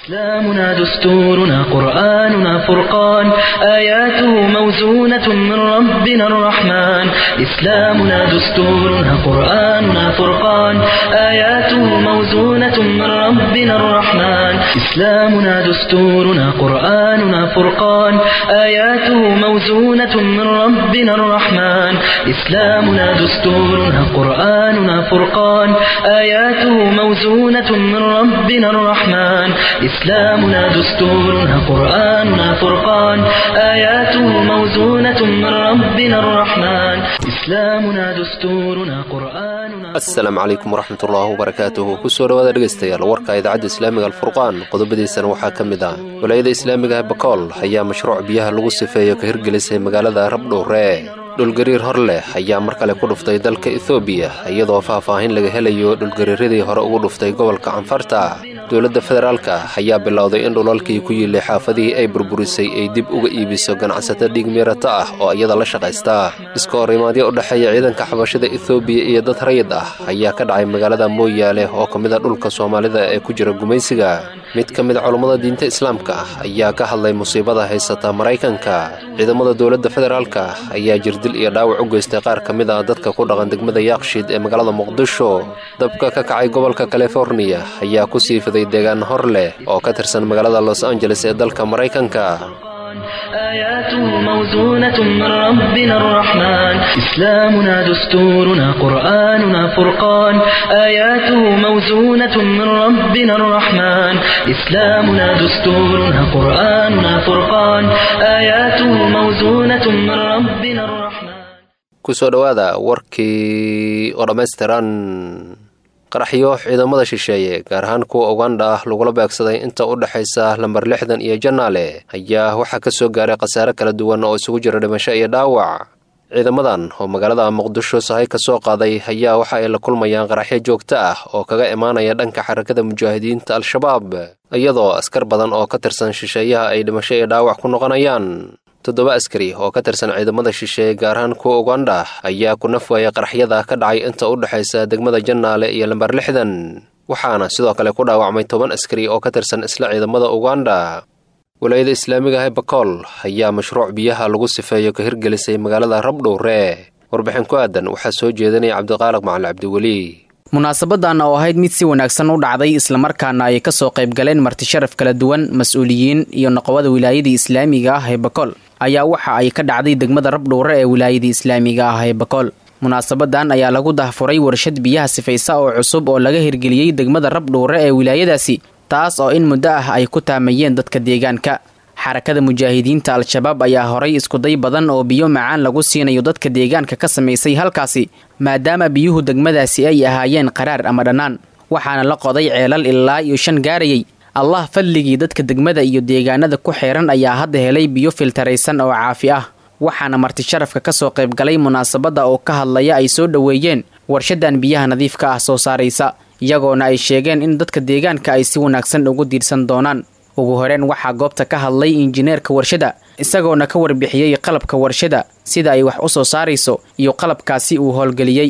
إسلامنا دستورنا قرآننا فرقان آياته موزونة من ربنا الرحمن إسلامنا دستورنا قرآننا فرقان آياته موزونة من ربنا الرحمن إسلامنا دستورنا قرآننا فرقان آياته موزونة من ربنا الرحمن إسلامنا دستورنا قرآننا فرقان آياته موزونة من ربنا الرحمن إسلامنا دستورنا قرآننا فرقان آياته موزونة من ربنا الرحمن إسلامنا دستورنا قرآننا asalaamu calaykum waraxmatullaahi wabarakaatuhu kusoo dhawaada dhegaystayaal warka idaacadda islaamiga alfurqaan qodobadiisana waxaa ka mid ah walaayada islaamiga bakool ayaa mashruuc biyaha lagu sifeeyo ka hirgelisay magaalada rabdhowre dhulgariir hor leh ayaa mar kale ku dhuftay dalka ethoobiya iyadoo faahfaahin laga helayo dhulgariiradii hore ugu dhuftay gobolka canfarta dowladda federaalka ayaa bilowday in dhulalkii ku yiilay xaafadihii ay burburisay ay dib uga iibiso ganacsato dhiigmiirato ah oo iyada la shaqaysta iska horimaadyo u dhexeeya ciidanka xabashada ethoobiya iyo dad rayid ah ayaa ka dhacay magaalada mooyaale oo ka mid a dhulka soomaalida ee ku jira gumaysiga mid ka mid culummada diinta islaamka ah ayaa ka hadlay musiibada haysata maraykanka ciidamada dowladda federaalka ayaa jirdil iyo dhaawac u geystay qaar ka mid ah dadka ku dhaqan degmada yaaqshiid ee magaalada muqdisho dabka ka kacay gobolka californiya ayaa ku sii fiday deegaan hor leh oo ka tirsan magaalada los angeles ee dalka maraykanka آياته موزونة من ربنا الرحمن إسلامنا دستورنا قرآننا فرقان آياته موزونة من ربنا الرحمن إسلامنا دستورنا قرآننا فرقان آياته موزونة من ربنا الرحمن kusoo dhowaada warkii oo dhammaystiran qaraxyo ciidamada shisheeye gaar ahaan kuwa ugandha ah lagula beegsaday inta u dhexaysa lambar lixdan iyo janaale ayaa waxaa ka soo gaaray khasaare kala duwan oo isugu jira dhimasho iyo dhaawac ciidamadan oo magaalada muqdisho sahay ka soo qaaday ayaa waxa ay la kulmayaan qaraxyo joogto ah oo kaga imaanaya dhanka xarakada mujaahidiinta al-shabaab iyadoo askar badan oo ka tirsan shisheeyaha ay dhimasho iyo dhaawac ku noqonayaan toddoba askari oo ka tirsan ciidamada shisheeye gaar ahaan kuwa ugandha ayaa ku nafwaaya qaraxyada ka dhacay inta u dhexaysa degmada jannaale iyo lambar lixdan waxaana sidoo kale ku dhaawacmay toban askari oo ka tirsan isla ciidamada ugandha walaayada islaamiga ah ee bakool ayaa mashruuc biyaha lagu sifeeyo ka hirgelisay magaalada rabdhowre warbixin ku aadan waxaa soo jeedinaya cabdiqaaliq macali cabdiweli munaasabadan oo ahayd mid si wanaagsan u dhacday islamarkaana ay kasoo qayb galeen martisharaf kala duwan mas-uuliyiin iyo noqobada wilaayadii islaamiga ah ee bakool ayaa waxa ay ka dhacday degmada rabdhowre ee wilaayadii islaamiga ah ee bakool munaasabadan ayaa lagu dahfuray warshad biyaha sifaysa oo cusub oo laga hirgeliyey degmada rabdhowre ee wilaayadaasi taas oo in muddo ah ay ku taamayeen dadka deegaanka xarakada mujaahidiinta al-shabaab ayaa horay iskuday badan oo biyo macaan lagu siinayo dadka deegaanka ka samaysay halkaasi maadaama biyuhu degmadaasi ay ahaayeen qaraar ama dhannaan waxaana la qoday ceelal ilaa iyo shan gaarayay allah fadligii dadka degmada iyo deegaanada ku xeeran ayaa hadda helay biyo filtaraysan oo caafi ah waxaana martisharafka kasoo qaybgalay munaasabadda oo ka hadlaya ay soo dhoweeyeen warshadan biyaha nadiifka ah soo saaraysa iyagoona ay sheegeen in dadka deegaanka ay si wanaagsan ugu diirsan doonaan ugu horeen waxaa goobta ka hadlay injineerka warshada isagoona ka warbixiyey qalabka warshada sida ay wax u soo saarayso iyo qalabkaasi uu howlgeliyey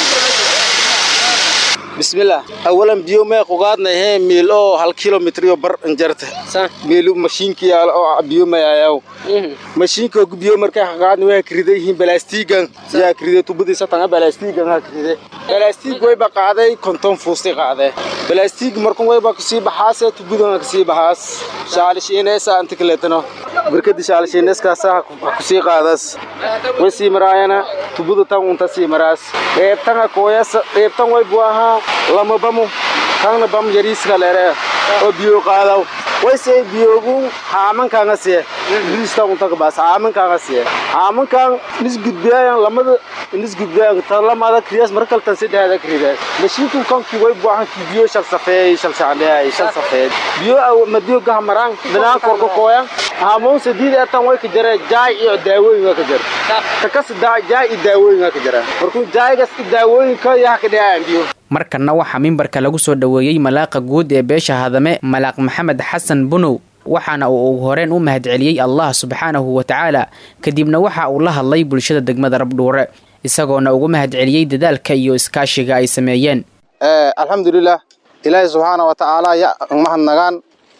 bismillaah awalan biyo mee qugaadnayhe miil oo hal kilomitrio bar injarta miilu mashiinki oo biyo mayayaw mashiinka biyo markay qaqaadni waa krida yihiin balaastiigan yaa krida tubadiisa tanga balaastiigan ha kride balaastiig wayba qaaday konton fuusti qaade balaastiig markun wayba kasii baxaase tubadan kasii baxaas shaalishiineesa inta kaleetano barkadi shaalishiineeskaasa kusii qaadas way sii maraayana tubada tan unta sii maraas qeybtanga kooyasa qeybtan way buu ahaa lama bamu kangna bam yariiska lere oo biyo qaadaw wayse biyogu haamankaanga siye riista unta kabaas haamankaanga siye haamankaan nis gudbiyayan lamada nis gudbiyayan tan lamada kriyas markal tan sidheeda kridas mashiinku kanki way buahan ki biyo shal safeey shal shacleey shal safeed biyo madiyo gaha maraan binaan korka kooyan haamoon sadiid etan way ka jare jaay iyo daawooyin waa ka jare takas jaay iyo daawooyin waa ka jara markuu jaaygas iyo daawooyinka yaha ka dhehayaan biyo markanna waxaa mimbarka lagu soo dhoweeyey malaaqa guud ee beesha hadame malaaq maxamed xasan bunow waxaana uu ugu horeen u mahadceliyey allah subxaanahu wa tacaala kadibna waxa uu la hadlay bulshada degmada rabdhuure isagoona ugu mahadceliyey dadaalka iyo iskaashiga ay sameeyeen alxamdulilah ilaahay subxaana wa tacaala ya mahadnagaan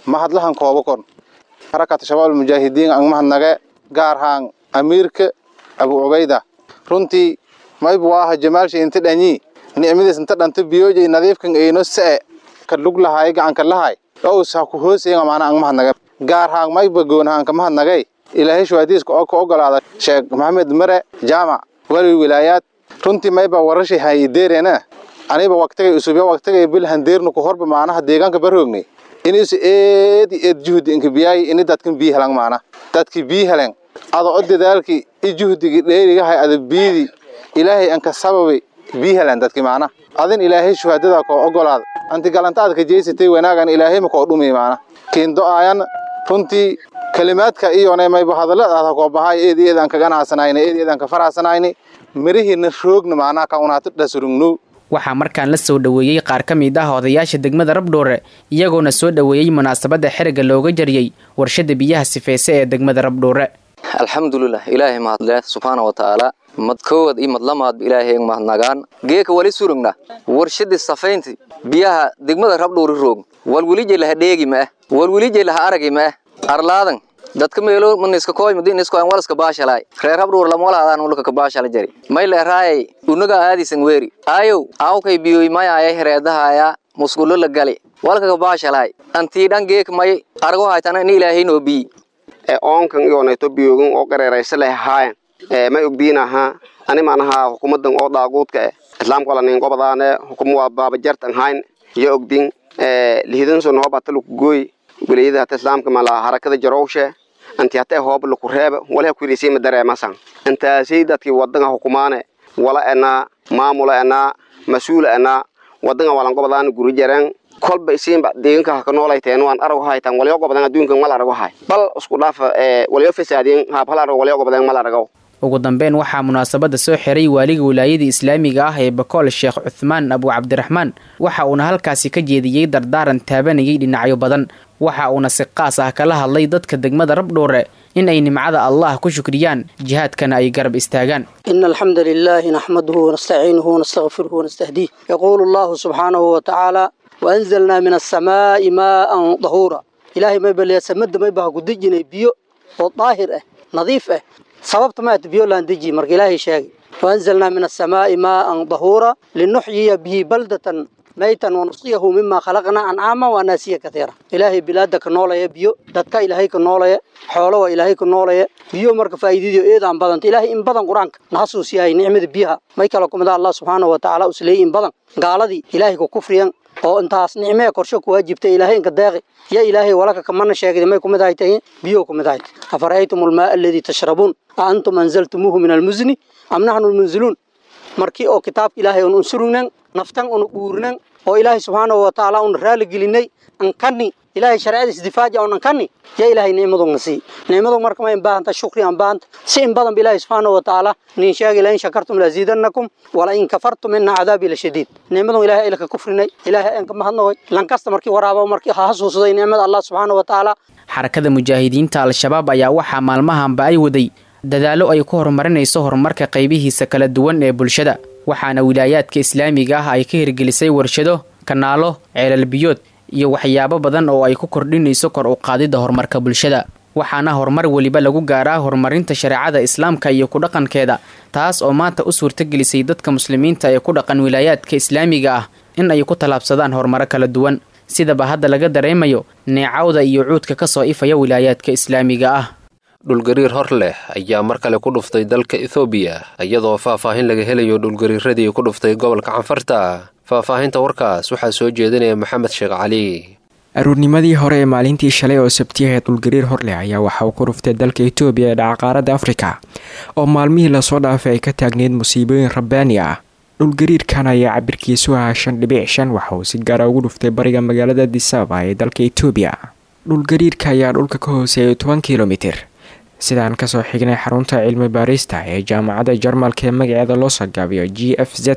mahadlahan koobo kon xarakata shabaab almujaahidiin ang mahadnage gaar haan amiirka abu cubayda runtii mayba waaha jamaalsha inta dhanyi nicmadiis inta dhanta biyoojay nadiifkan eyno se ka lug lahaay gacanka lahay ows ha ku hoosayen maana ang mahadnage gaar haan mayba goon haanka mahadnagay ilaahay shuhadiiska oo ka ogolaada sheekh maxamed mare jaamac wali wilaayaad runtii mayba warashay hayideerena aniba waqtigay usubya waqtigay bil handeernu ku horba maanaha deegaanka barhoogni inis eed eed juhdi inka biyaay ini dadkan bii helan maana dadki bii helen ada o dadaalki i juhdigi dheerigahay ada biidi ilaahay anka sababi bii helen dadki maana adin ilaahay shuhadada koo ogolaada anti galantaada ka jeysatay wanaagan ilaahay ma koo dhumi maana kiindo aayan runtii kalimaadka iyona mayba hadalladaada koo bahay eed eedaan ka ganacsanayni eed eedaan ka faracsanayni mirihiina roogna maanaha ka unaata dhasurugnu waxaa markaan la soo dhoweeyey qaar ka mid ah odayaasha degmada rabdhoore iyagoona soo dhoweeyey munaasabadda xeriga looga jariyey warshada biyaha sifeyse ee degmada rabdhoore alxamdulilah ilaahay mahadle subxaana wa tacaala mad koowad iyo madlamaadba ilaahay mahadnagaan geeka wali surugna warshadii safaynti biyaha degmada rabdhoori roog walwelije laha dheegi ma ah walwelije laha aragi ma ah arlaadan dadka meelo maniska koy madin isko an walaska baashalay reer habdhuur lama wala adaan ulka ka baashala jari may le raayay unaga aadisan weeri ayow awkay biyoy may ayay hereedahaya musqulo la gali walka ka baashalay antii dhan geek may argo haytana in ilaahay noo bii ee oonkan iyoonayto biyoogan oo qareeraysa leh haayan ee may ogdiinaha ani maanaha hukumadan oo daaguudka eh islaamka wala nin gobadaane hukum waa baabajartan hayn iyo ogdin ee lihidanson hoobata lukugooy wilayada hata islaamka mala harakada jarowshe anti hata hoob laku reeba walaha kuirisay ma dareemasan intaasay dadkii wadanga hukumaane wala enaa maamula enaa mas-uula enaa wadanga walan gobadaan guri jareen kolba isiinba deeganka ha ka noolayteen waan arag haytan walyo gobadan adduunka mal arago hay bal isku dhaaf ee walyo fasaadin haab hal arag walyo gobadan mal arago ugu dambeyn waxaa munaasabadda soo xiray waaliga wilaayada islaamiga ah ee bakool sheekh cuthmaan abu cabdiraxmaan waxa uuna halkaasi ka jeediyey dardaaran taabanayay dhinacyo badan waxa uuna si qaas ah kala hadlay dadka degmada rabdhoore in ay nimcada allah ku shukriyaan jihaadkana ay garab istaagaan إن الحمد لله نحمده ونستعينه ونستغفره ونستهديه يقول الله سبحانه وتعالى وأنزلنا من السماء ماء ظهورا إلهي ما يبلي سمد ما يبها قدجنا بيو وطاهر اه نظيف اه sababta maata biyo laan deji marka ilaahay sheegay waanzalnaa min asamaai maaan dahuura linuxyiya bihi baldatan maytan wanusqiyahu mima khalaqnaa ancaama waanaasiya katiira ilaahay bilaada ka noolaya biyo dadka ilaahay ka noolaya xoolo waa ilaahay ka noolaya biyo marka faa'iidadiyo eedaan badanta ilaahay in badan qur-aanka na xasuusiyahay nicmada biyaha may kala kumida allah subxaanahu watacaala usleeyay in badan gaaladii ilaahay ku kufriyan oo intaas nicmee korsho ku waajibtay ilaahay inka deeqi ya ilaahay walaka kamana sheegay may kumid ahay tahay biyo kumid ahay afara'aytum almaa alladii tashrabuun a antum anzaltumuuhu min almuzni am naxnu lmunziluun markii oo kitaabka ilaahay un unsurugnan naftan un uurnan oo ilaahay subxaanahu watacaala un raali gelinay ankani ilaahay shareecadiis difaaja un ankani ya ilaahay nicmadu na sii nicmadu marka ma in baahanta shukri aan baahanta si in badan ba ilaahay subxaanahu watacaala nin sheegay la in shakartum laziidannakum wala in kafartum ina cadaabi lashadiid nicmadu ilaahay ayla ka kufrinay ilaahay aan ka mahadnaqoy lankasta markii waraaba markii ha xasuusday nicmada allah subxaanahu watacaala xarakada mujaahidiinta al-shabaab ayaa waxaa maalmahanba ay waday dadaallo ay ku horumarinayso horumarka qaybihiisa kala duwan ee bulshada waxaana wilaayaadka islaamiga ah ay ka hirgelisay warshado kanaalo ceelalbiyood iyo waxyaabo badan oo ay ku kordhinayso kor u qaadidda horumarka bulshada waxaana horumar weliba lagu gaaraa horumarinta shareecada islaamka iyo ku dhaqankeeda taas oo maanta u suurtagelisay dadka muslimiinta ee ku dhaqan wilaayaadka islaamiga ah in ay ku tallaabsadaan horumaro kala duwan sidaba hadda laga dareemayo neecawda iyo cuudka ka soo ifaya wilaayaadka islaamiga ah dhulgariir hor leh ayaa mar kale ku dhuftay dalka ethoobiya iyadoo faahfaahin laga helayo dhulgariiradii ku dhuftay gobolka canfarta faahfaahinta warkaas waxaa soo jeedinaya maxamed sheekh cali aruurnimadii hore ee maalintii shalay oo sabtiyaheed dhulgariir horleh ayaa waxa uu ku dhuftay dalka etoobiya ee dhacaqaaradda afrika oo maalmihii lasoo dhaafay ay ka taagneyd musiibooyin rabbaani ah dhulgariirkan ayaa cabirkiisu ahaa shan dhibic shan waxa uu si gaara ugu dhuftay bariga magaalada disaba ee dalka etoobiya dhulgariirka ayaa dhulka ka hooseeyay toban kilomitir sidaan kasoo xignay xarunta cilmi baarista ee jaamacadda jarmalka ee magaceeda loo sagaabiyo g f z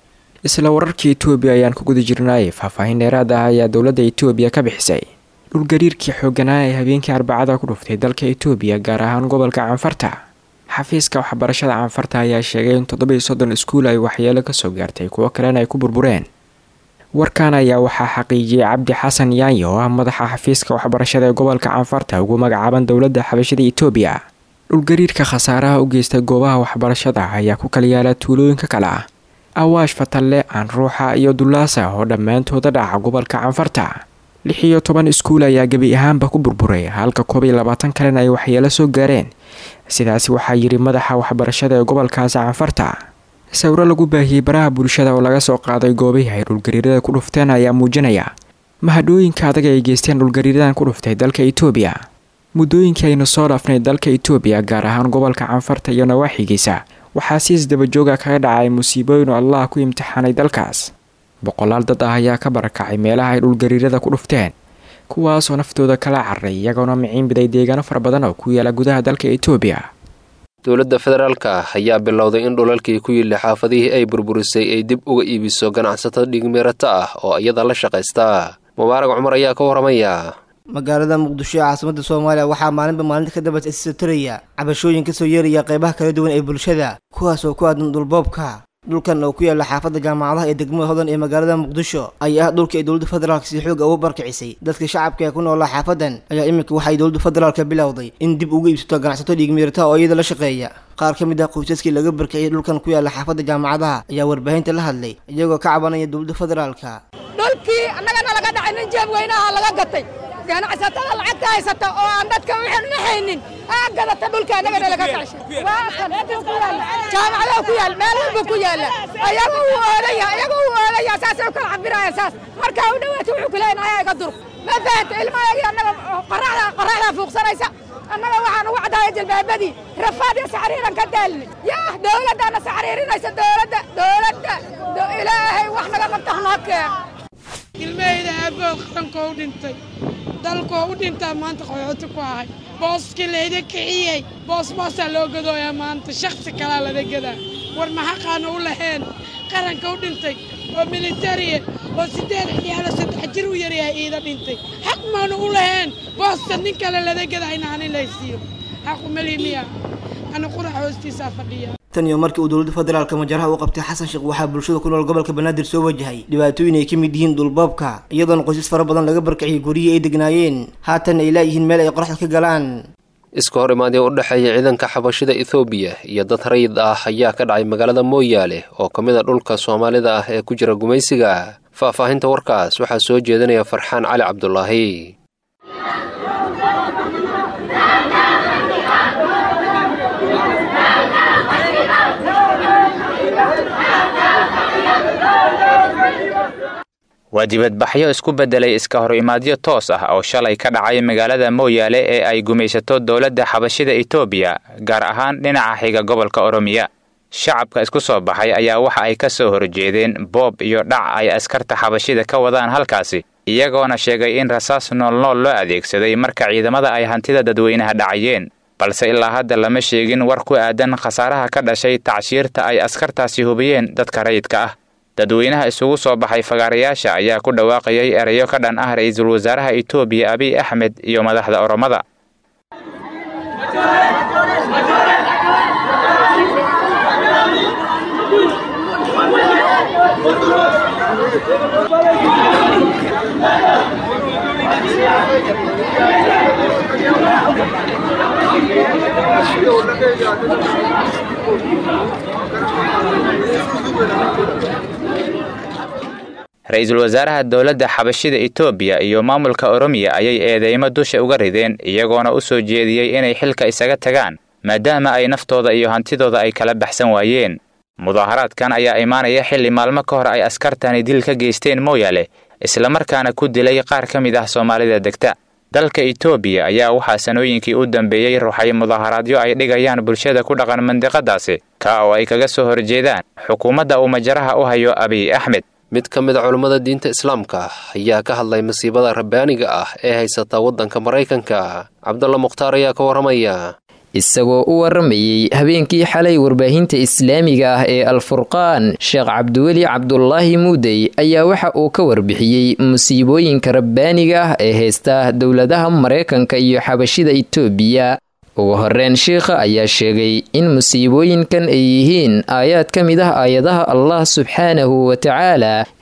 isla wararkii etoobiya ayaan ku guda jirnaayay faahfaahin dheeraad ah ayaa dowladda etoobiya ka bixisay dhulgariirkii xooganaa ee habeenkii arbacada ku dhuftay dalka etoobiya gaar ahaan gobolka canfarta xafiiska waxbarashada canfarta ayaa sheegay in toddobiiyo soddon iskuul ay waxyeelo kasoo gaartay kuwo kalena ay ku burbureen warkan ayaa waxaa xaqiijiyey cabdi xasan yaanyi oo ah madaxa xafiiska waxbarashada ee gobolka canfarta ugu magacaaban dowladda xabashada itoobiya dhulgariirka khasaaraha u geystay goobaha waxbarashada ayaa ku kala yaala tuulooyinka kale ah awaash fatalle aanruuxa iyo dullaasa oo dhammaantooda dhaca gobolka canfarta lix iyo toban iskuul ayaa gebi ahaanba ku burburay halka koob iyo labaatan kalena ay waxyeelo soo gaareen sidaasi waxaa yidhi madaxa waxbarashada ee gobolkaasi canfarta sawiro lagu baahiyey baraha bulshada oo laga soo qaaday goobihii ay dhulgariirada ku dhufteen ayaa muujinaya mahadhooyinka adag ay geysteen dhulgariiradan ku dhuftay dalka itoobiya muddooyinkii aynu soo dhaafnay dalka itoobiya gaar ahaan gobolka canfarta iyo nawaaxigiisa waxaa si isdabajooga kaga dhacay musiibooyin oo allah ku imtixaanay dalkaas boqolaal dad ah ayaa ka barakacay meelaha ay dhulgariirada ku dhufteen kuwaasoo naftooda kala cararay iyagoona miciin biday deegaano fara badan oo ku yaala gudaha dalka itoobiya dowladda federaalka ayaa bilowday in dhulalkii ku yilli xaafadihii ay burburisay ay dib uga iibiso ganacsato dhigmeerato ah oo iyada la shaqaysta mubaarag cumar ayaa ka waramaya magaalada muqdisho ee caasimada soomaaliya waxaa maalinba maalinta ka dambeysa isoo taraya cabashooyin kasoo yeeraya qeybaha kala duwan ee bulshada kuwaas oo ku aadan dhulboobka dhulkan oo ku yaala xaafadda jaamacadaha ee degmada hodan ee magaalada muqdisho ayaa ah dhulka ay dowladda federaalk si xooga ugu barkicisay dadka shacabka ee ku noolaa xaafadan ayaa iminka waxay dowladda federaalka bilowday in dib uga iibsato ganacsato dhiigmiirata oo iyada la shaqeeya qaar ka mid ah qoysaskii laga barkiciyay dhulkan ku yaala xaafadda jaamacadaha ayaa warbaahinta la hadlay iyagoo ka cabanaya dowladda federaalka dhulkii annagana laga dhacay nin jeeb weynaha laga gatay ganacsatada lacagta haysata oo aan dadka waxaan naxaynin aa gadata dhulka annagana laga kacshay waa kan intuu ku yaalla jaamacadaha ku yaal meel walba ku yaalla ayaga uu oolaya ayaga uu oolaya saasay u kala cabiraya saas marka u dhawaato wuxuu ku leeyahay ayaa iga dur ma fahanta ilmahayagii annaga qoraxda qoraxda fuuqsanaysa annaga waxaan ugu caddaaya jalbaabadii rafaad iyo saxriiran ka daalni yaa dowladdaana saxriirinaysa dowladda dowladda ilaahay wax naga qabta hanoo keen ilmahayda aabood qarankoo u dhintay dalkoo u dhintaa maanta qaxooti ku ahay booskii layda kiciyey boos boosaa loo gadooyaa maanta shaksi kalaa lada gadaa war maxaqaana u laheen qaranka u dhintay oo militariya oo siddeed ciyaalo saddex jir u yaryahay iida dhintay xaq maanu u laheen boosta nin kale lada gadaa in aanin laysiiyo xaqu melimiya ana qurax hoostiisaa fadhiya tan iyo markii uu dowladda federaalka majaraha u qabtay xasan sheekh waxaa bulshada ku nool gobolka banaadir soo wajahay dhibaatooyin ay ka mid yihiin dhulboobka iyadoona qoysas fara badan laga barkiciyay guryihii ay degnaayeen haatan ay laayihiin meel ay qoraxda ka galaan iska hor imaadii u dhexeeya ciidanka xabashida ethoobiya iyo dad rayid ah ayaa ka dhacay magaalada mooyaale oo ka mid a dhulka soomaalida ah ee ku jira gumaysiga faahfaahinta warkaas waxaa soo jeedinaya farxaan cali cabdulaahi waa dibadbaxyo isku beddelay iska hor imaadyo toos ah oo shalay ka dhacay magaalada mooyaale ee ay gumaysato dowladda xabashida etoobiya gaar ahaan dhinaca xiga gobolka oromiya shacabka isku soo baxay ayaa waxa ay ka soo horjeedeen boob iyo dhac ay askarta xabashida ka wadaan halkaasi iyagoona sheegay in rasaas noolnool loo adeegsaday marka ciidamada ay hantida dadweynaha dhacayeen balse ilaa hadda lama sheegin war ku aadan khasaaraha ka dhashay tacshiirta ay askartaasi hubiyeen dadka rayidka ah dadweynaha isugu soo baxay fagaarayaasha ayaa ku dhawaaqayay erayo ka dhan ah ra-iisul wasaaraha etoobiya abiy axmed iyo madaxda oromada ra-iisul wasaaraha dowladda xabashida etoobiya iyo maamulka oromiya ayay eedeymo dusha uga rideen iyagoona u soo jeediyey inay xilka isaga tagaan maadaama ay naftooda iyo hantidooda ay kala baxsan waayeen mudaaharaadkan ayaa imaanaya xilli maalmo ka hor ay askartani dil ka geysteen mooyaale islamarkaana ku dilay qaar ka mid ah soomaalida degta dalka etoobiya ayaa waxaa sanooyinkii u dambeeyey ruxay mudaaharaadyo ay dhigayaan bulshada ku dhaqan mandiqadaasi ka oo ay kaga soo horjeedaan xukuumadda uu majaraha u hayo abiy axmed mid ka mid a culummada diinta islaamka ayaa ka hadlay masiibada rabbaaniga ah ee haysata waddanka maraykanka cabdulla mukhtaar ayaa ka warramaya isagoo u waramayey habeenkii xalay warbaahinta islaamiga ah ee alfurqaan sheekh cabdiweli cabdulaahi muudey ayaa waxa uu ka warbixiyey musiibooyinka rabbaaniga ah ee haysta dowladaha maraykanka iyo xabashida itoobiya ugu horreyn sheikha ayaa sheegay in musiibooyinkan ay yihiin aayaad ka mid ah aayadaha allah subxaanahu wa tacaala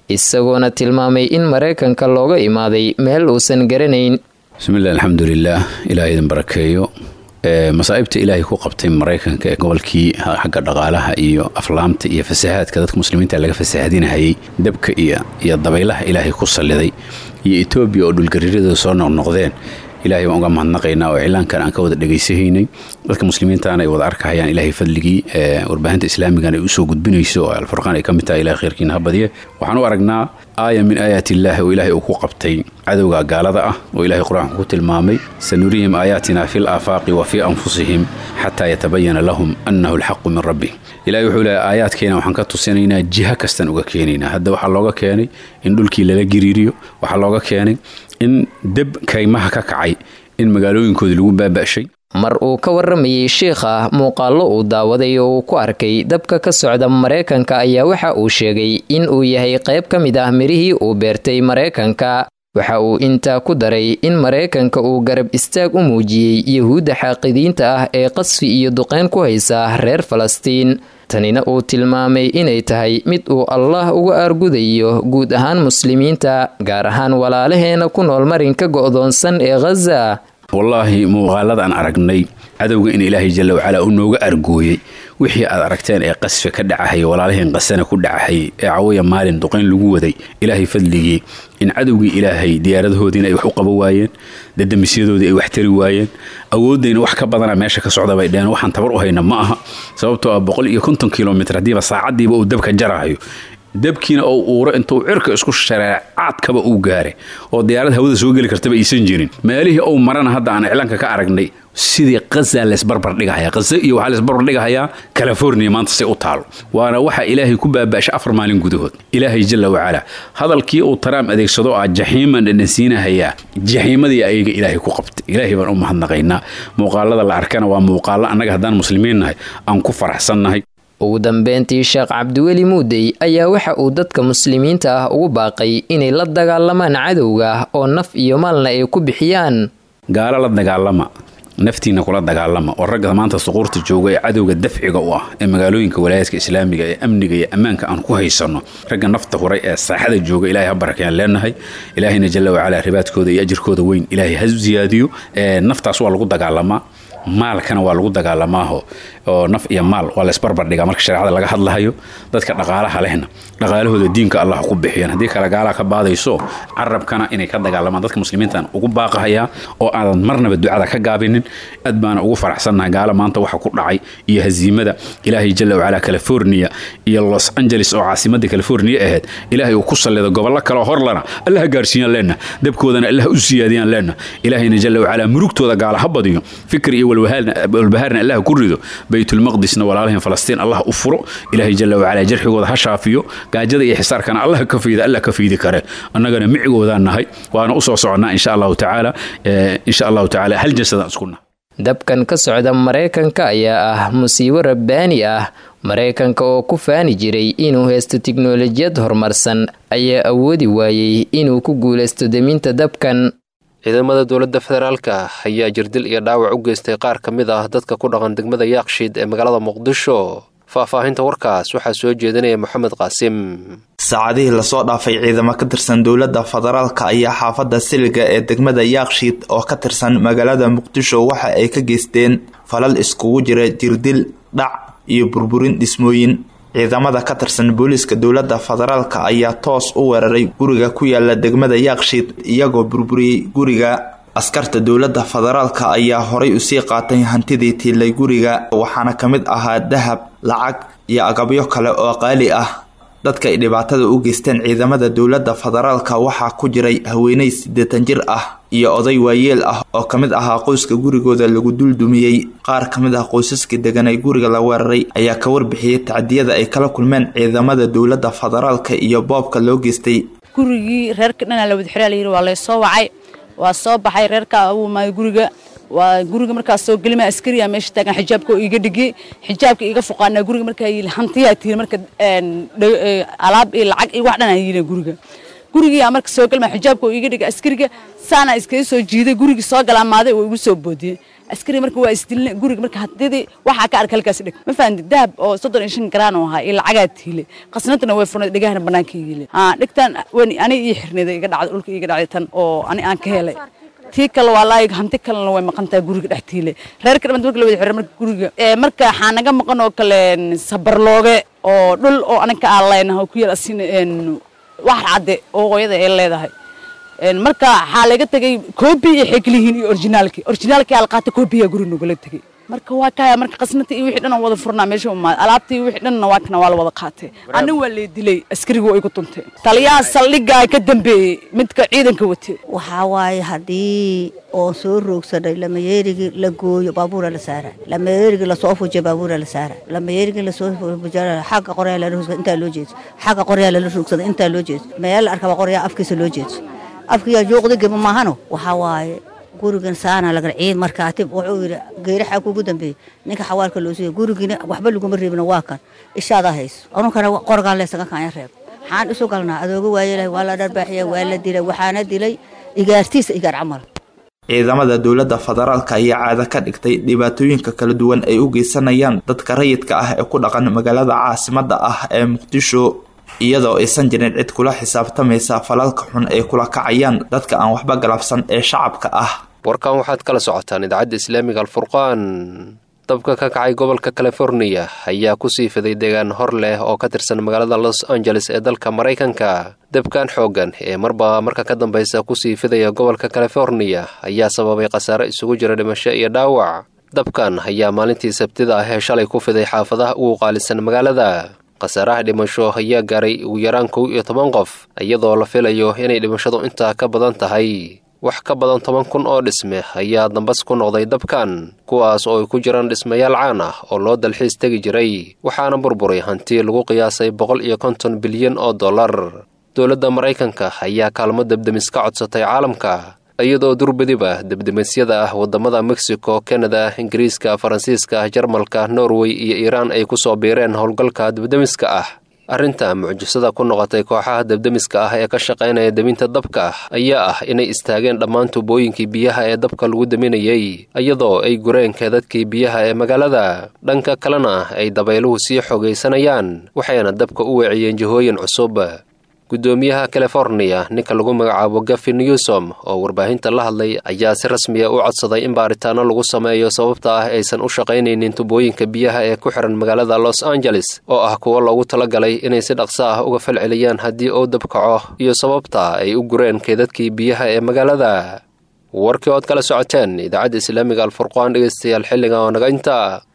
isagoona tilmaamay in maraykanka looga imaaday meel uusan garanayn bismillahi alxamdulilaah ilaah idin barakeeyo masaa'ibta ilaahay ku qabtay maraykanka ee gobolkii xagga dhaqaalaha iyo aflaamta iyo fasahaadka dadka muslimiinta laga fasahadinahayay dabka iyo iyo dabaylaha ilaahay ku salliday iyo etoobiya oo dhulgariiradooda soo noqnoqdeen ilahay baan uga mahadnaqaynaa oo iclaankan aan ka wada dhegaysahaynay dadka muslimiintaana ay wada arkahayaan ilaahay fadligii warbaahinta islaamigana ay usoo gudbinayso oo alfurqaan ay ka mid tahay ilahay khayrkiina ha badiye waxaan u aragnaa aaya min aayaati illaahi oo ilaahay uu ku qabtay cadowga gaalada ah oo ilahay qur-aanku ku tilmaamay sanurihim aayaatina fi laafaaqi wa fii anfusihim xataa yatabayana lahum annahu alxaqu min rabbi ilahay wuxuu leehay aayaadkeena waxaan ka tusinaynaa jiha kastaan uga keenaynaa hadda waxaa looga keenay in dhulkii lala giriiriyo waxaa looga keenay in deb kaymaha ka kacay in magaalooyinkoodii lagu baaba'shay mar uu ka waramayey sheikha muuqaallo uu daawaday oo uu ku arkay dabka ka socda maraykanka ayaa waxa uu sheegay in uu yahay qayb ka mid ah mirihii uu beertay maraykanka waxa uu intaa ku daray in maraykanka uu garab istaag u muujiyey yahuudda xaaqidiinta ah ee qasfi iyo duqeyn ku haysa reer falastiin tanina uu tilmaamay inay tahay mid uu allah uga aargudayo guud ahaan muslimiinta gaar ahaan walaalaheena ku nool marinka go'doonsan ee khaza wallaahi muuqaaladaan aragnay cadowga in ilaahay jalla wacalaa uu nooga argooyey wixii aad aragteen ee qasfi ka dhacahaya walaalaheen qasana ku dhacahayay ee cawaya maalin duqayn lagu waday ilaahay fadligii in cadowgii ilaahay diyaaradahoodiina ay wax u qaba waayeen dadamisyadoodii ay wax tari waayeen awooddayna wax ka badana meesha ka socda bay dheheen waxaan tabar u hayna ma aha sababtoo ah boqol iyo konton kilomitr haddiiba saacaddiiba uu dabka jarahayo dabkiina oo uuro intuu cirka isku shareec caadkaba uu gaaray oo diyaarad hawada soo geli kartaba aysan jirin meelihii ou marana hadda aan iclaanka ka aragnay sidii qaza laysbarbardhigahaya qaza iyo waxaa laysbarbardhigahayaa california maanta say u taalo waana waxa ilaahay ku baaba'shay afar maalin gudahood ilaahay jalla wacalaa hadalkii uu taraam adeegsado ah jaxiiman dhanansiinahayaa jaxiimadii ayaga ilaahay ku qabtay ilaahay baan u mahadnaqaynaa muuqaalada la arkana waa muuqaalo annaga haddaan muslimiin nahay aan ku faraxsannahay ugu dambeyntii sheekh cabdiweli muudey ayaa waxa uu dadka muslimiinta ah ugu baaqay inay la dagaalamaan cadowga oo naf iyo maalna ay ku bixiyaan gaalo la dagaalama naftiina kula dagaalama oo ragga maanta suquurta jooga ee cadowga dafciga u ah ee magaalooyinka walaayaadka islaamiga ee amniga iyo ammaanka aan ku haysanno ragga nafta huray ee saaxada jooga ilahay ha barakayaan leenahay ilaahayna jalla wacalaa ribaadkooda iyo ajirkooda weyn ilaahay ha ziyaadiyo naftaas waa lagu dagaalamaa maalkana waa lagu dagaalamaaho oo naf iyo maal waa laysbarbardhigaa marka shareecada laga hadlahayo dadka dhaqaalaha lehna dhaqaalahooda diinka allah ku bixiyaan haddii kale gaalaa ka baadayso carabkana inay ka dagaalamaan dadka muslimiintaan ugu baaqahayaa oo aadan marnaba ducada ka gaabinin aad baana ugu faraxsannahay gaala maanta waxa ku dhacay iyo haziimada ilaahay jalla wacalaa california iyo los angeles oo caasimadda california ahayd ilaahay uu ku sallido gobollo kaleo horlana allah ha gaarsiiyaan leenna dabkoodana allah u siyaadiyaan leenna ilaahayna jalla wacalaa murugtooda gaala ha badiyo fikir iyo walbahaarna allah ku rido baytulmaqdisna walaalaheen falastiin allah u furo ilaahay jalla wacalaa jarxigooda ha shaafiyo gaajada iyo xisaarkana allah ka fiida allah ka fiidi kare annagana micigoodaan nahay waana u soo soconnaa insha allahu tacaala insha allahu tacaala hal jasadaan isku nahay dabkan ka socda maraykanka ayaa ah musiibo rabbaani ah maraykanka oo ku faani jiray inuu haysto tiknolojiyad horumarsan ayaa awoodi waayey inuu ku guulaysto deminta dabkan ciidamada dowladda federaalka ayaa jirdil iyo dhaawac u geystay qaar ka mid ah dadka ku dhaqan degmada yaaqshiid ee magaalada muqdisho faahfaahinta warkaas waxaa soo jeedinaya moxamed qaasim saacadihii lasoo dhaafay ciidamo ka tirsan dowladda federaalka ayaa xaafadda siliga ee degmada yaakshiid oo ka tirsan magaalada muqdisho waxa ay ka geysteen falal iskugu jira jirdil dhac iyo burburin dhismooyin ciidamada ka tirsan booliiska dowladda federaalka ayaa toos u weeraray guriga ku yaala degmada yaakshiid iyagoo burburiyey guriga askarta dowladda federaalka ayaa horay usii qaatay hantidii tiilay guriga waxaana ka mid ahaa dahab lacag iyo agabyo kale oo qaali ah dadka ay dhibaatada u geysteen ciidamada dowladda federaalka waxaa ku jiray haweeney siddeetan jir ah iyo oday waayeel ah oo ka mid ahaa qoyska gurigooda lagu duldumiyey qaar ka mid ah qoysaska degan ay guriga la weeraray ayaa ka warbixiyey tacdiyada ay kala kulmeen ciidamada dowladda federaalka iyo boobka loo geystay gurigii reerka dhanaa la wada xiraa layidhi waa laysoo wacay waa soo baxay reerka uu maayo guriga waa guriga markaas soo gelima askariya meesha taagan xijaabka oo iiga dhigi xijaabka iiga fuqaana guriga markaa yili hantiyaa tiiri marka alaab iyo lacag iyo wax dhan aan yili guriga gurigiyaa marka soo gelma xijaabka oo iiga dhigi askariga saana iskaga soo jiiday gurigii soo galaamaaday oo igu soo boodiyey askari marka waa isdilna guriga marka hadidii waxaa ka arka halkaas dheg ma fahanti dahab oo soddon iyo shan garaan oo ahaa iyo lacagaa tiile qasnadana way furnay dhegahana banaanka yiile haa dhegtan wan ani ii xirnida iga dhacday dhulka iga dhacday tan oo ani aan ka helay tii kale waa laayig hanti kalena way maqan tahay guriga dhex tiile reerka dhamad marka la wada xira marka guriga marka waxaa naga maqan oo kale sabarlooge oo dhul oo anaga aan leenahay oo ku yaal asin wax cadde oo hooyada ay leedahay marka waxaa laga tegay koobi iyo xeglihiin iyo orginaalki orginaalki aa la qaatay koobiyaa guri nogala tegay marka waa kaya marka qasnata iyo wixii dhan aan wada furnaa meesha umaad alaabta iyo wixii dhanna waa kana waa la wada qaatay ani waa lee dilay askariga waa igu tuntay taliyaha saldhigaa ka dambeeyey midka ciidanka watay waxaa waaye haddii oo soo roogsanay lamayeerigii la gooyo baabuura la saara lamayeerigii lasoo fujiyo baabuura la saara lamayeerigii lasoo fujiyo xagga qoryaa lala rogsada intaa loo jeeso xagga qoryaa lala rogsada intaa loo jeeso meel la arkaba qoryaa afkiisa loo jeeso afkiyaa jooqda geba maahano waxaa waaye gurigan saana lagal ciid markaa tib wuxuu yidhi geeraxa kugu dambeeyey ninka xawaalka loo siiyo gurigina waxba laguma reebina waa kan ishaadaa hayso anunkana qorgaan leesaga kaanya reeb maxaan isu galnaa adooga waayelahay waa la dharbaaxiya waa la dilay waxaana dilay igaartiisa igaar camal ciidamada dowladda federaalka ayaa caado ka dhigtay dhibaatooyinka kala duwan ay u geysanayaan dadka rayidka ah ee ku dhaqan magaalada caasimada ah ee muqdisho iyadoo aysan jirin cid kula xisaabtamaysa falalka xun ay kula kacayaan dadka aan waxba galabsan ee shacabka ah warkan waxaad kala socotaan idaacadda islaamiga alfurqaan dabka ka kacay gobolka californiya ayaa kusii fiday deegaan hor leh oo ka tirsan magaalada los angeles ee dalka maraykanka dabkan xooggan ee marba marka ka dambaysa kusii fidaya gobolka californiya ayaa sababay khasaare isugu jira dhimasho iyo dhaawac dabkan ayaa maalintii sabtida ah ee shalay ku fiday xaafadaha ugu qaalisan magaalada khasaaraha dhimasho ayaa gaaray ugu yaraan kow iyo toban qof iyadoo la filayo inay dhimashadu intaa ka badan tahay wax ka badan toban kun oo dhisme ayaa dambas ku noqday dabkan kuwaas oo ay ku jiraan dhismayaal caan ah oo loo dalxiis tegi jiray waxaana burburay hanti lagu qiyaasay boqol iyo konton bilyan oo dollar dowladda maraykanka ayaa kaalmo debdemis ka codsatay caalamka iyadoo durbadiba debdemisyada ah waddamada mexico kanada ingiriiska faransiiska jarmalka norway iyo iiraan ay ku soo biireen howlgalka debdemiska ah arrinta mucjisada ku noqotay kooxaha debdemiska ah ee ka shaqaynaya deminta dabka ayaa ah inay istaageen dhammaan tuubooyinkii biyaha ee dabka lagu deminayay iyadoo ay gureen keedadkii biyaha ee magaalada dhanka kalena ay dabayluhu sii xogaysanayaan waxayna dabka u weeciyeen jihooyin cusub guddoomiyaha californiya ninka lagu magacaabo gafi newsom oo warbaahinta la hadlay ayaa si rasmiya u codsaday in baaritaano lagu sameeyo sababta ah aysan u shaqaynaynin tubooyinka biyaha ee ku xihan magaalada los angeles oo ah kuwo loogu talagalay inay si dhaqso ah uga falceliyaan haddii uu dabkaco iyo sababta ay u gureen keedadkii biyaha ee magaalada warkii ood kala socoteen idaacadda islaamiga alfurqaan dhegeystayaal xilliga oo naga inta